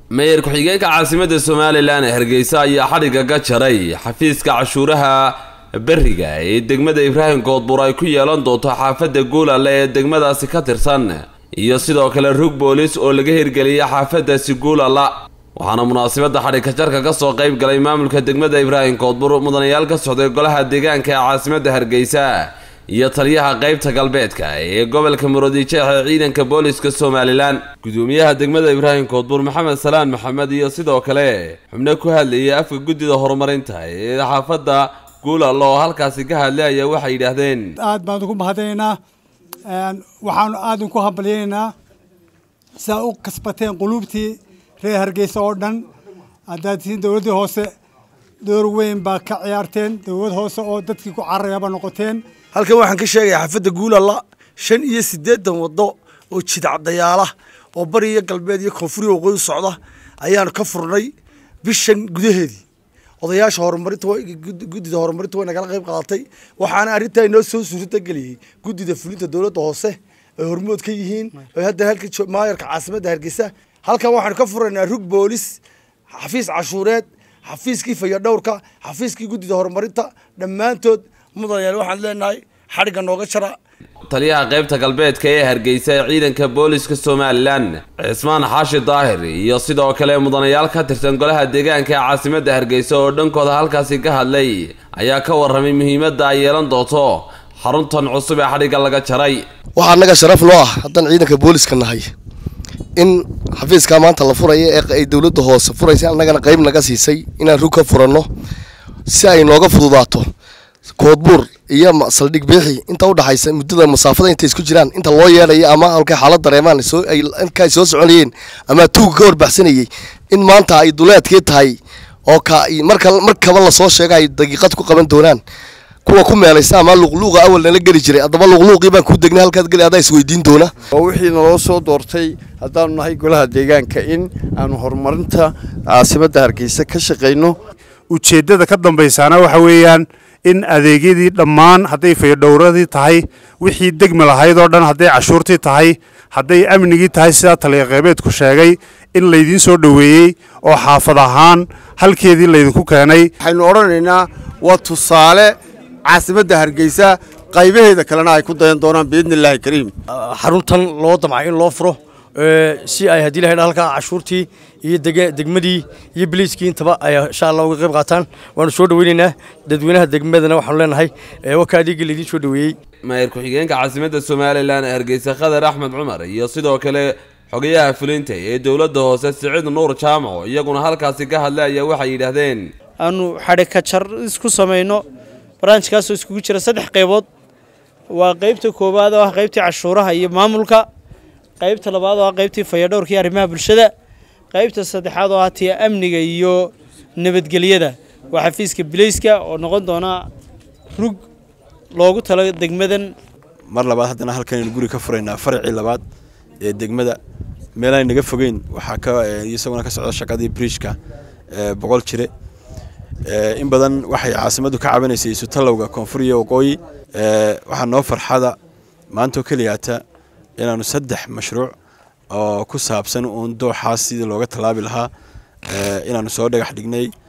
mayor ku-xigeenka caasimadda somalilan ee hargeysa ayaa xadhigga ka jaray xafiiska cashuuraha beriga ee degmada ibraahim koodbur ay ku yeelan doonto xaafadda guulale ee degmadaasi ka tirsan iyo sidoo kale rug boolis oo laga hirgeliyay xaafadaasi guulala waxaana munaasabadda xadhigka jarka ka soo qayb galay maamulka degmada ibraahim koodbur mudanayaal ka socday golaha deegaanka ee caasimadda hargeysa iyo taliyaha qaybta galbeedka ee gobolka murudijeex ee ciidanka booliska somalilan gudoomiyaha degmada ibraahim koodbur maxamed salaan maxamed iyo sidoo kale xubno ku hadlayay afka guddida horumarinta ee xaafadda guulal oo halkaasi ka hadlaya waxay yidhaahdeen aad baan ugu mahadinaynaa waxaanu aad inku hambalyaynaynaa sidaa u kasbateen quluubtii reer hargeysa oo dhan haddaad tihiin dowladdii hoose door weyn baa ka ciyaarteen dowlad hoose oo dadkii ku cararayaba noqoteen halkan waxaan ka sheegayaa xaafadda guulalla shan iyo siddeetan waddo oo jidcadayaala oo bari iyo galbeed iyo koonfuriya waqooyi socda ayaanu ka furnay bishan gudaheedii odayaasha horumarinta guddida horumarinta way nagala qayb qaadatay waxaana arrintaa inoo soo suurta geliyey guddida fulinta dowladda hoose ay hormood ka yihiin oo hadda halka maayarka caasimadda hargeysa halkan waxaanu ka furaynaa rug boolis xafiis cashuureed xafiiskii fayadhowrka xafiiskii guddida horumarinta dhammaantood mudanayaal waxaan leenahay xadhigga nooga jara taliyaha qaybta galbeedka ee hargeysa ee ciidanka booliska somalilan cismaan xaashi daahir iyo sidoo kale mudanayaal ka tirsan golaha deegaanka ee caasimadda hargeysa oo dhankooda halkaasi ka hadlay ayaa ka warramay muhiimadda ay yeelan doonto xaruntan cusub ee xadhigga laga jaray waxaa annaga sharaf noo ah haddaan ciidanka booliska nahay in xafiiskaa maanta la furaya ee ay dowladda hoose furaysa annagana qayb naga siisay inaan rug ka furanno si ay nooga fududaato koodbuur iyo saldhig biixi inta udhaxaysa muddada masaafada intay isku jiraan inta loo yeedhaya ama halkay xaalad dareemaan inka ay soo soconayeen ama tuuga ka horbaxsanayay in maanta ay duleedkii tahay oo marka markaba lasoo sheega ay daqiiqad ku qaban doonaan kuwa ku meelaysa ama luqluuqa awal nala geli jiray haddaba luqluuqii baan kuu degnay halkaad geli adaa isweydiin doona oo wixii naloo soo doortay haddaanu nahay golaha deegaanka in aanu horumarinta caasimadda hargeysa ka shaqayno ujeeddada ka dambaysaana waxa weeyaan in adeegyadii dhammaan hadday fayadhowradii tahay wixii degmi lahayd oo dhan hadday cashuurtii tahay hadday amnigii tahay sidaa taliya qeybeedku sheegay in laydiin soo dhoweeyey oo xaafad ahaan halkeedii laydinku keenay waxaynu odhanaynaa waa tusaale caasimadda hargeysa qaybaheeda kalena ay ku dayan doonaan biidni illaahi kariim xaruntan loo damcay in loo furo si ay haddii lahaydha halkaa cashuurtii iyo degmadii iyo biliiskii intaba ay insha allah uga qayb qaataan waanu soo dhoweynaynaa dadweynaha degmadana waxaanu leenahay wakaa dhiigga laydiin soo dhoweeyey maayir ku-xigeenka caasimadda somalilan ee hargeysa khadar axmed cumar iyo sidoo kale xogayaha fulinta ee dowladda hoose siciid nuur jaamaco iyaguna halkaasi ka hadlay ayaa waxay yidhaahdeen aanu xadhika jar isku samayno barnaamijkaasoo iskugu jira saddex qaybood waa qaybta koowaad oo ah qaybtii cashuuraha iyo maamulka qaybta labaad oo ah qaybtii fayadhowrka iyo arrimaha bulshada qaybta saddexaad oo ah tii amniga iyo nabadgelyada waa xafiiska bilayska oo noqon doona rug loogu talo degmadan mar labaad haddana halkanaynu guri ka furaynaa faracii labaad ee degmada meelaan naga fogeyn waxaa ka isaguna ka socda shaqadii briishka boqol jire in badan waxay caasimaddu ka cabanaysay isutallowga koonfur iyo waqooyi waxaa noo farxada maantoo keliyaata inaanu saddex mashruuc oo ku saabsan uun dooxaas sidii looga tallaabi lahaa inaanu soo dhagax dhignay